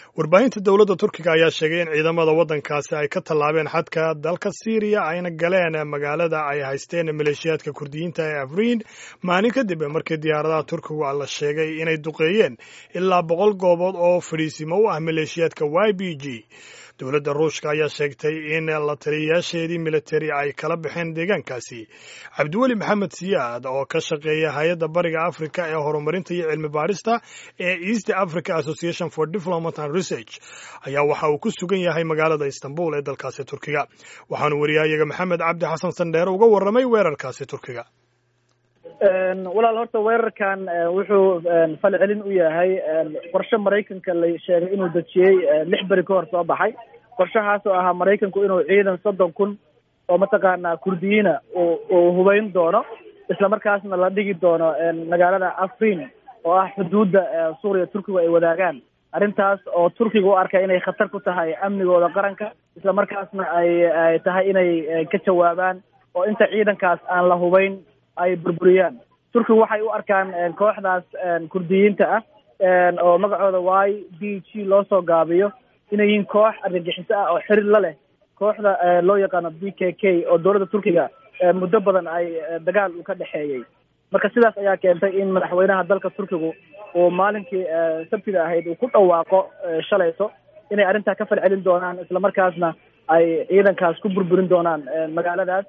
warbaahinta dowladda turkiga ayaa sheegay in ciidamada waddankaasi ay ka tallaabeen xadka dalka siiriya ayna galeen magaalada ay haysteen maleeshiyaadka kurdiyiinta ee afriin maalin kadib markii diyaaradaha turkigu la sheegay inay duqeeyeen ilaa boqol goobood oo fadhiisimo u ah maleeshiyaadka y b g dowladda ruushka ayaa sheegtay in la taliyayaasheedii militari ay kala baxeen deegaankaasi cabdiweli maxamed siyaad oo ka shaqeeya hay-adda bariga africa ee horumarinta iyo cilmi baarista ee east africa association for diplomat and research ayaa waxa uu ku sugan yahay magaalada istanbul ee dalkaasi turkiga waxaanu wariyahayaga maxamed cabdi xasan sandheere uga warramay weerarkaasi turkiga walaal horta weerarkan wuxuu falcelin u yahay qorshe maraykanka la sheegay inuu dejiyey lix beri ka hor soo baxay qorshahaas oo ahaa maraykanku inuu ciidan soddon kun oo mataqaanaa kurdiyiina uu hubeyn doono islamarkaasna la dhigi doono magaalada afriin oo ah xuduudda suuriya turkigu ay wadaagaan arrintaas oo turkiga u arkay inay khatar ku tahay amnigooda qaranka islamarkaasna ay ay tahay inay ka jawaabaan oo inta ciidankaas aan la hubeyn ay burburiyaan turkigu waxay u arkaan kooxdaas kurdiyiinta ah oo magacooda y b g loo soo gaabiyo inay yihiin koox argagixiso ah oo xiriir la leh kooxda loo yaqaano b k k oo dowladda turkiga muddo badan ay dagaal uu ka dhexeeyey marka sidaas ayaa keentay in madaxweynaha dalka turkigu uu maalinkii sabtida ahayd uu ku dhawaaqo shalayto inay arrintaa ka falcelin doonaan islamarkaasna ay ciidankaas ku burburin doonaan magaaladaas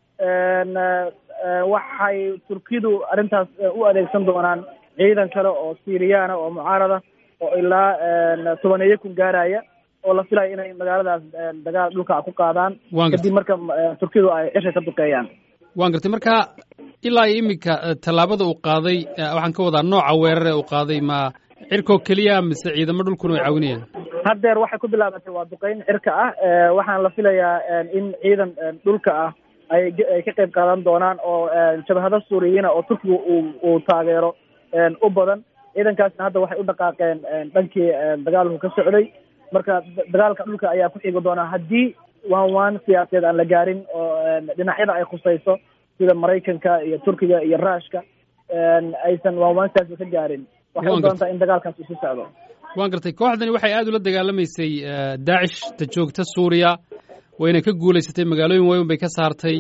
waxay turkidu arrintaas u adeegsan doonaan ciidan kale oo syriyaana oo mucaarada oo ilaa tobaneeyo kun gaaraya oo la filayo inay magaaladaas dagaal dhulka ku qaadaan kadib marka turkidu ay cisha ka duqeeyaan waan gartay marka ilaa iyo iminka tallaabada uu qaaday waxaan ka wadaa nooca weerare uu qaaday ma cirkoo keliya mise ciidamo dhulkuna way caawinayaan haddeer waxay ku bilaabatay waa duqeyn cirka ah waxaana la filayaa in ciidan dhulka ah ay ay ka qayb qaadan doonaan oo jabhado suuriyiina oo turkiga uu uu taageero u badan ciidankaasna hadda waxay u dhaqaaqeen dhankii dagaalku ka socday marka dagaalka dhulka ayaa ku xigi doonaa haddii waan waan siyaasadeed aan la gaarin oo dhinacyada ay khusayso sida maraykanka iyo turkiga iyo ruushka aysan waan waan siyaasad ka gaarin waxay u doontaa in dagaalkaas isu socdo waan gartay kooxdani waxay aad ula dagaalamaysay daacish ta joogta suuriya wayna ka guulaysatay magaalooyin waaweyn bay ka saartay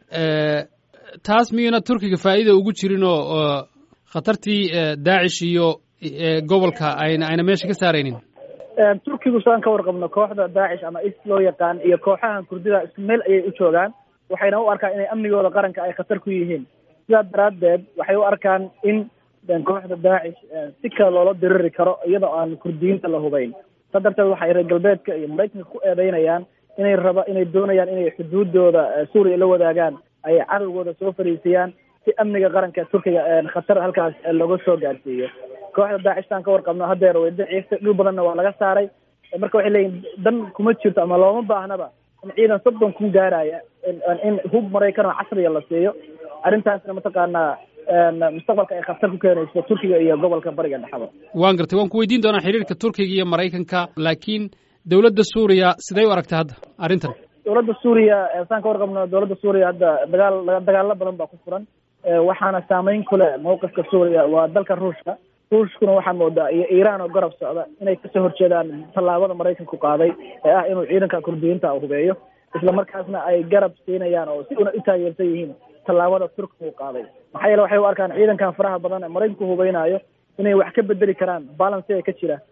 taas miyuna turkiga faa'iida ugu jirin oo khatartii daacish iyo gobolka ayna ayna meesha ka saaraynin turkigu saan ka warqabno kooxda daacish ama is loo yaqaan iyo kooxahan kurdida isku meel ayay u joogaan waxayna u arkaan inay amnigooda qaranka ay khatar ku yihiin sidaa daraaddeed waxay u arkaan in kooxda daacish si kale loola diriri karo iyadoo aan kurdiyiinta la hubayn saa darteed waxay reer galbeedka iyo maraykanka ku eedeynayaan inay raba inay doonayaan inay xuduudooda suuriya la wadaagaan ay cadowgooda soo fariisiyaan si amniga qaranka turkiga khatar halkaas looga soo gaarsiiyo kooxda daacishtaan ka warqabno haddeer way daciiftay dhul badanna waa laga saaray marka waxay leeyihin dan kuma jirto ama looma baahnaba in ciidan soddon kun gaaraya in hub maraykan oo casriya la siiyo arrintaasna mataqaanaa mustaqbalka ay khatar ku keenayso turkiga iyo gobolka bariga dhexda waan gartay waan ku weydiin doonaa xiriirka turkiga iyo maraykanka laakiin dowladda suuriya siday u aragtay hadda arrintan dowladda suuriya saan ka warqabno dowladda suuriya hadda dagaal dagaalo badan baa ku furan waxaana saameyn ku leh mawqifka suuriya waa dalka ruushka ruushkuna waxaa moodaa iyo iiraan oo garab socda inay kasoo horjeedaan tallaabada maraykanku qaaday ee ah inuu ciidanka kurdiyiinta hubeeyo isla markaasna ay garab siinayaan oo si una u taageersan yihiin tallaabada turkiga uu qaaday maxaa yeele waxay u arkaan ciidankan faraha badan ee maraykanku hubeynayo inay wax ka bedeli karaan balansiga ka jira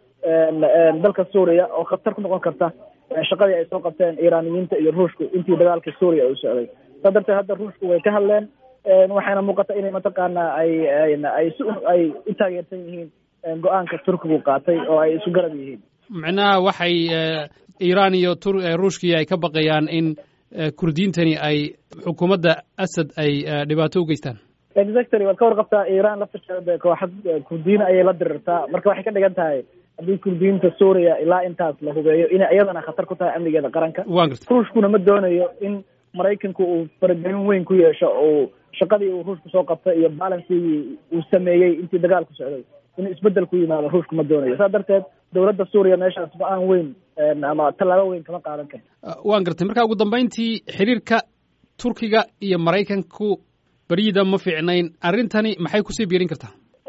dalka suuriya oo khatar ku noqon karta shaqadii ay soo qabteen iiraaniyiinta iyo ruushku intii dagaalka suuriya uu socday saa darteed hadda ruushku way ka hadleen waxayna muuqata inay mataqaanaa ay ay si ay u taageersan yihiin go-aanka turkigu qaatay oo ay isu garab yihiin micnaha waxay iiraan iyo ruushkii ay ka baqayaan in kurdiyiintani ay xukuumadda asad ay dhibaato u geystaan exactly waad ka warqabtaa iiraan laftirkeeda kooxad kurdiyiin ayay la dirirtaa marka waxay ka dhigan tahay haddii kurdiyiinta suuriya ilaa intaas la hubeeyo inay iyadana khatar ku tahay amnigeeda qaranka waan gartay ruushkuna ma doonayo in maraykanku uu faragelin weyn ku yeesho oo shaqadii uu ruushku soo qabtay iyo balansigii uu sameeyey intii dagaalku socday inuu isbedel ku yimaado ruushku ma doonayo saa darteed dowladda suuriya meeshaas go-aan weyn ama tallaabo weyn kama qaadan karto waan gartay marka ugu dambayntii xiriirka turkiga iyo maraykanku baryida ma fiicnayn arrintani maxay kusii biirin kartaa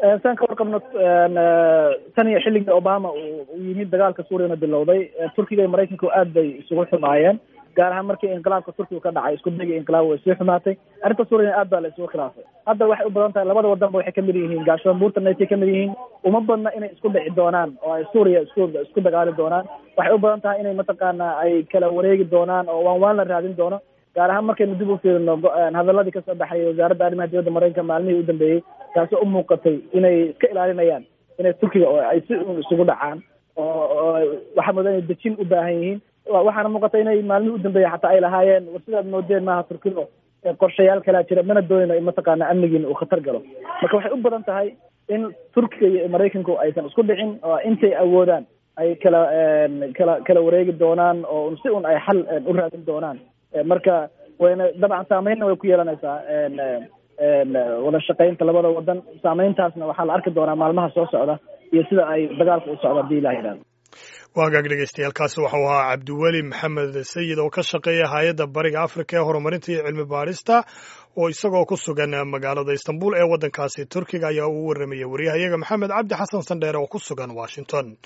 saan ka warqabno tan iyo xilligii obama uu yimid dagaalka suuriyana bilowday turkiga iyo maraykanku aad bay isugu xumaayeen gaar ahaan markii inqilaabka turkiga ka dhacay isku dayga inqilaab way sii xumaatay arrinta suuriyana aad baa la isugu khilaafay hadda waxay u badan tahay labada wadanba waxay kamid yihiin gaashaan buurtana ay kamid yihiin uma badna inay isku dhici doonaan oo ay suuriya isku isku dagaali doonaan waxay u badan tahay inay mataqaana ay kala wareegi doonaan oo waan waan la raadin doono gaar ahaan markaynu dib u fiirino hadaladii kasoo baxayay wasaaradda arrimaha dibadda maraykanka maalmihii u dambeeyey taasi u muuqatay inay iska ilaalinayaan inay turkiga oo ay si un isugu dhacaan oo waxaa moodaa inay dejin u baahan yihiin waxaana muuqata inay maalmihii u dambeeyey xataa ay lahaayeen war sidaad moodeen maaha turkido qorshayaal kalaa jira mana doonayno in mataqaana amnigiina uu khatar galo marka waxay u badan tahay in turkiga iyo maraykanku aysan isku dhicin oo intay awoodaan ay kala kala kala wareegi doonaan oo si un ay xal u raadin doonaan marka wayna dabcan saameynna way ku yeelanaysaa wada shaqaynta labada wadan saameyntaasna waxaa la arki doonaa maalmaha soo socda iyo sida ay dagaalka u socda hadii ilah yidhahdo waa hagaag dhegeystayaaalkaasi waxau ahaa cabdiweli maxamed sayid oo ka shaqeeya hay-adda bariga afrika ee horumarinta iyo cilmi baadhista oo isagoo ku sugan magaalada istanbul ee waddankaasi turkiga ayaa uu warramayay waryahayaga maxamed cabdi xasan sandheere oo ku sugan washington